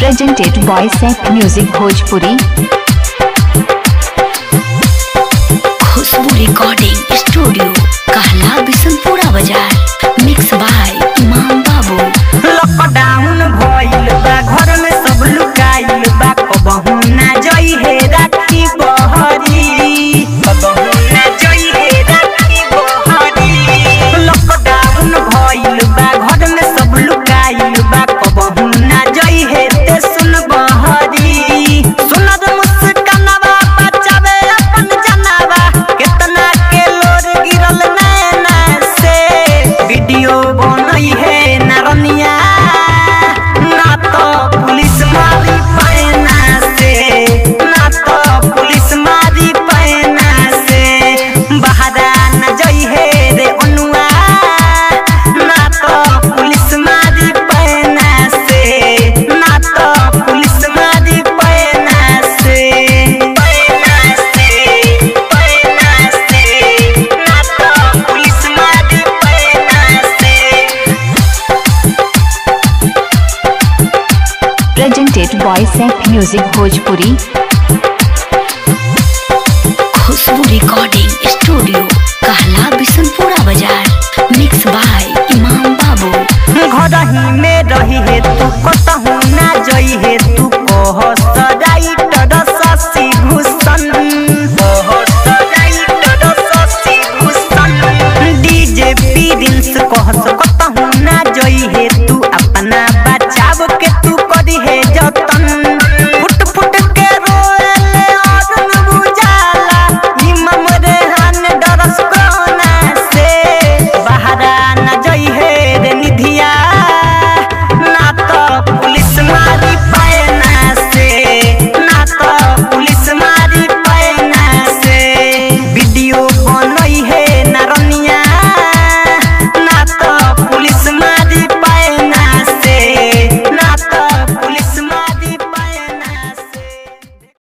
presented by Seth Music Bhojpuri. Khushboo recording studio कहला बिशनपुरा बाजार mix by इमाम बाबू लॉकडाउन भइल बा घर में सब लुकाइल बा कबहू ना जई हे राखी बहरी कबहू ना जई हे राखी बहरी लॉकडाउन भइल बा घर में सब लुकाइल बा कबहू ना जई हे ते सुन बहरी सुनद मुस्कानवा बचावे अपन जनवा कितना के लोर गिरल नैना से वीडियो बनई है नरनिया ना तो पुलिस मारी पैना से ना तो पुलिस मारी पैना से बहारा न जई है रे अनुआ ना तो पुलिस मारी पैना से ना तो पुलिस मारी पैना से पैना से पैना से ना तो पुलिस मारी पैना से Presented by Seth Music Bhojpuri. Khushboo recording studio कहला बिशनपुरा बाजार मिक्स बाय इमाम बाबू घर ही में रही है तू कतहू ना जई है तू कह